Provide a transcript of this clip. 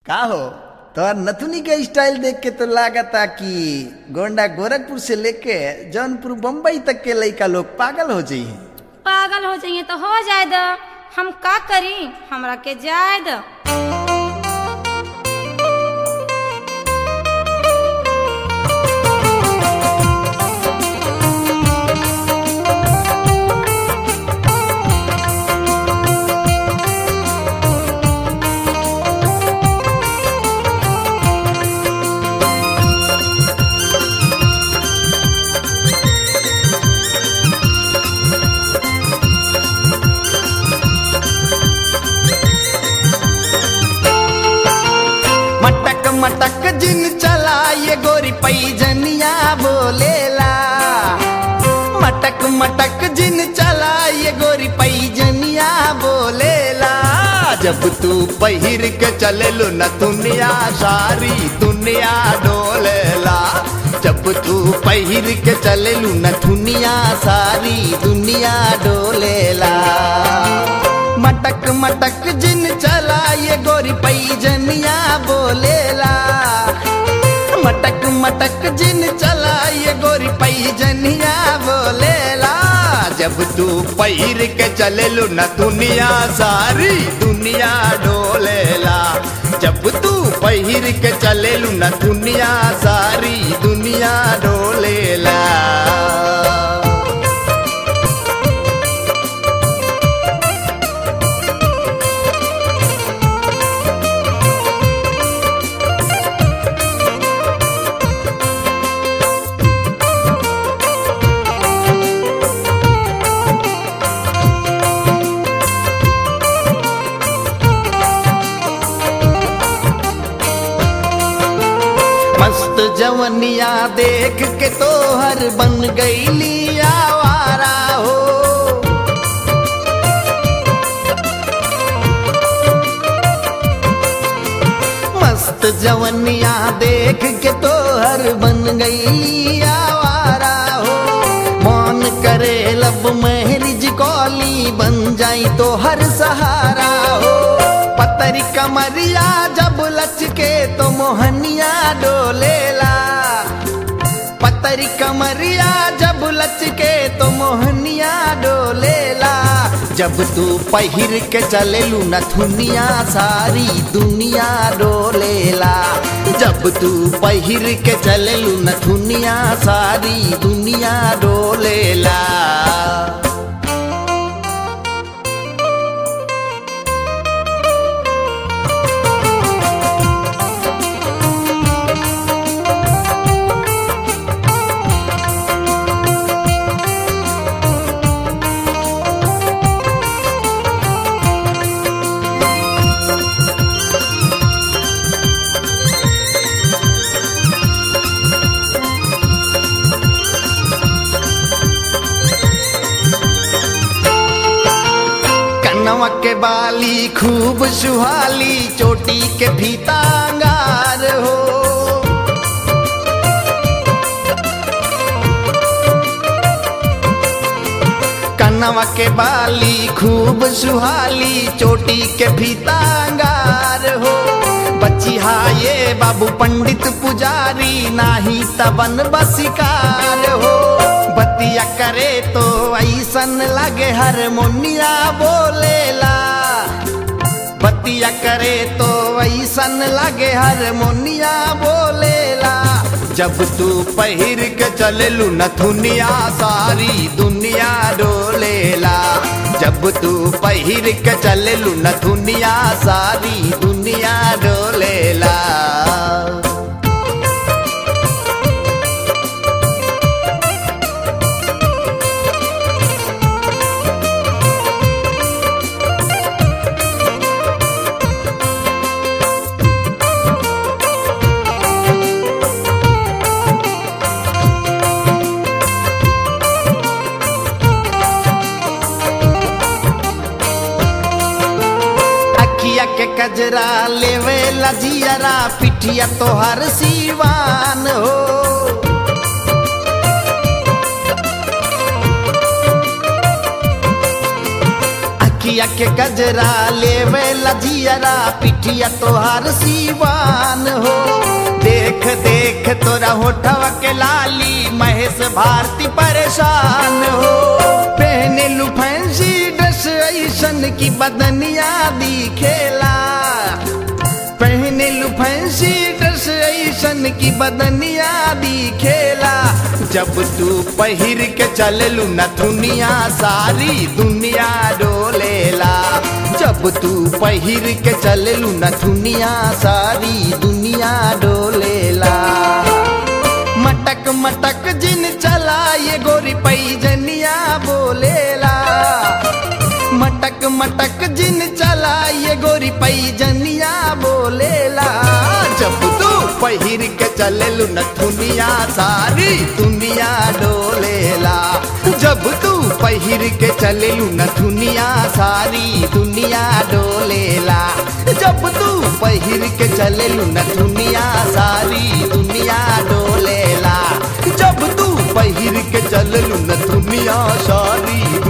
का हो तोहर नथुनी के स्टाइल देख के तो लागता कि गोंडा गोरखपुर से लेके जौनपुर बम्बई तक के लइका लोग पागल हो जाई हैं पागल हो जाइए तो हो जाए द हम का करी हमरा के जाए द मटक मटक जिन चला ये गोरी पैजनिया बोलेला मटक मटक जिन चला ये गोरी पैजनिया बोलेला जब तू पहिर के चलेलू न दुनिया सारी दुनिया डोलेला जब तू पहिर के चलेलू न दुनिया सारी दुनिया डोलेला मटक मटक जिन चला ये गोरी पैजनिया बोलेला मटक मटक जिन चला ये गोरी पैजनिया बोलेला जब तू पैर के चलेलू न दुनिया सारी दुनिया डोलेला जब तू पहिर के चलेलू न दुनिया सारी दुनिया डोलेला मस्त जवनिया देख के तोहर बन गईली आवारा हो मस्त जवनिया देख के तोहर बन गईली आवारा हो मन करे लब महरिज कौली बन जाई तो हर सहारा हो पतरी कमरिया जब लचके तो मोहनिया डोलेला पतरी कमरिया जब लचके तो मोहनिया डोलेला जब तू पहिर के चलेलू नथुनिया सारी दुनिया डोलेला जब तू पहिर के चलेलू नथुनिया सारी दुनिया डोलेला कनवा के बाली खूब सुहाली चोटी के फीता अंगार हो कनवा के बाली खूब सुहाली चोटी के फीता अंगार हो बच्ची ये बाबू पंडित पुजारी नाही तबन बसिकार हो बतिया करे तो ऐसन लगे हारमोनिया बोलेला बतिया करे तो ऐसन लगे हारमोनिया बोलेला जब तू पहिर के चलेलू नथुनिया सारी दुनिया डोलेला जब तू पहिर के चलेलू नथुनिया सारी दुनिया डोलेला अखिया के कजरा लेवे लजियरा पिठिया तोहर सीवान हो अखिया के गजरा लेवे लजियरा पिठिया तोहार सीवान हो देख देख तोरा होठवा के लाली महेश भारती परेशान हो पहने लू फैंसी ड्रेस ऐसन की बदनिया दिखेला पहने लू फैंसी ड्रेस ऐसन की बदनिया दिखेला जब तू पहिर के चललू नथुनिया सारी दुनिया डोलेला जब तू पहिर के चललू नथुनिया सारी दुनिया डोलेला मटक मटक जिन चला ये गोरी पैजनिया बोलेला मटक मटक जिन चला ये गोरी पैजनिया बोलेला जब तू पहिर के चललू नथुनिया सारी दुनिया डोलेला जब तू पहिर के चललू नथुनिया सारी दुनिया डोलेला जब तू पहिर के चललू नथुनिया सारी दुनिया डोलेला जब तू पहिर के चललू नथुनिया सारी